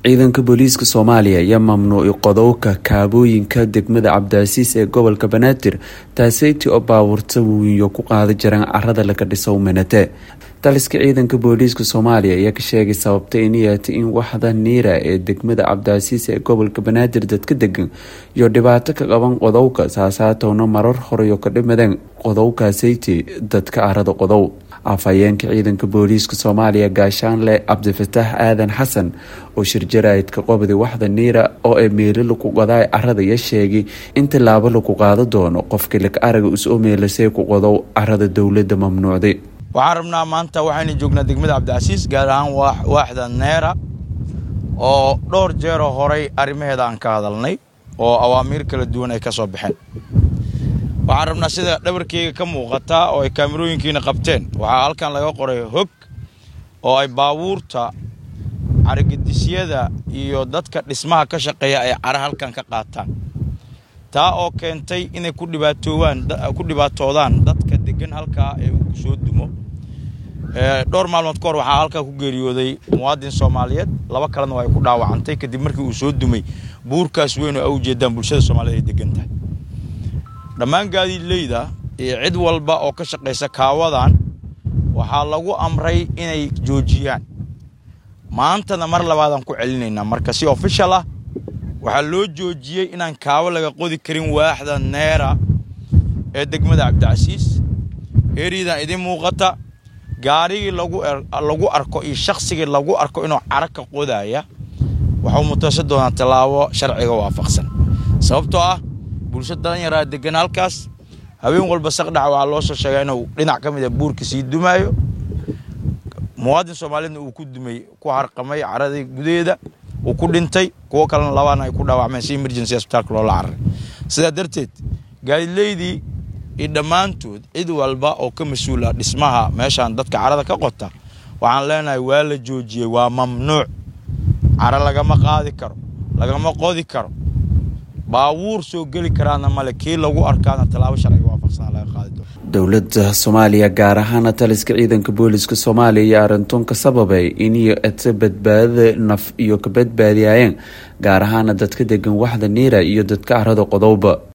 ciidanka booliiska soomaaliya ayaa mamnuucay qodowka kaabooyinka degmada cabdicaziis ee gobolka banaadir taaseyti oo baabuurta wiinyo ku qaada jiraan carada laga dhiso minate taliska ciidanka booliiska soomaaliya ayaa ka sheegay sababta in yeetay in waxda niira ee degmada cabdicaziis ee gobolka banaadir dadka degan iyo dhibaato ka qaban qodowka saasaatowna marar horeyo ka dhimadeen qodowkaaseyti dadka carada qodow afhayeenka ciidanka booliiska soomaaliya gaashaanle cabdifataax aadan xasan oo shirjaraidka qobdi waxda niira oo ee meelo lagu qodaay carada ya sheegay in tilaabo lagu qaado doono qofkii lag araga usoo meelasay ku qodow carada dowladda mamnuucday waxaan rabnaa maanta waxaynu joognaa degmada cabdicasiis gaar ahaan waaxda neera oo dhowr jeeroo horay arrimaheeda aan ka hadalnay oo awaamiir kala duwan ay ka soo baxeen waxaan rabnaa sida dhabarkeyga ka muuqataa oo ay kaamirooyinkiina qabteen waxaa halkan laga qoray hog oo ay baabuurta carigedisyada iyo dadka dhismaha ka shaqeeya ay cara halkan ka qaataan taa oo keentay inay ku dhibaatoowaan ku dhibaatoodaan dadka degan halkaa ee uu soo dumo dhowr maalmood ka hor waxaa halkaa ku geeriyooday muwaadin soomaaliyeed laba kalena waa ay ku dhaawacantay kadib markii uu soo dumay buurkaas weyn oo a ujeedaan bulshada soomaaliyed ay degan tahay dhammaan gaadiidleyda iyo cid walba oo ka shaqaysa kaawadan waxaa lagu amray inay joojiyaan maantana mar labaadaan ku celinaynaa marka si ofishal ah waxaa loo joojiyey inaan kaawo laga qodi karin waaxda neera ee degmada cabdicasiis eeriyadan idiin muuqata gaarigii lagu arko iyo shaqsigii lagu arko inuu cara ka qodaya waxuu mutaysan doonaa tallaabo sharciga waafaqsan sababtoo ah bulsho dalanyaraa degan halkaas haween walba saqdhaca waxaa loo soo sheegaa inuu dhinac ka mid a buurka sii dumaayo muwaadin soomaaliyedna uu ku dumay ku harqamay caradii gudaheeda uu ku dhintay kuwo kalena labaana ay ku dhaawacmeen si emergency asbitaalka loola cararay sidaa darteed gaadileydii iyo dhammaantood cid walba oo ka mas-uula dhismaha meeshaan dadka carada ka qota waxaan leenahay waa la joojiyey waa mamnuuc cara lagama qaadi karo lagama qodi karo baabuur soo geli karaana male kii lagu arkaana tallaabo sharciga waafaqsan laga qaadi doono dowladda soomaaliya gaar ahaana taliska ciidanka booliiska soomaaliya iyo arrintoon ka sababay iniyo ata badbaadada naf iyo ka badbaadiyayeen gaar ahaana dadka degan waxda niira iyo dadka carada qodowba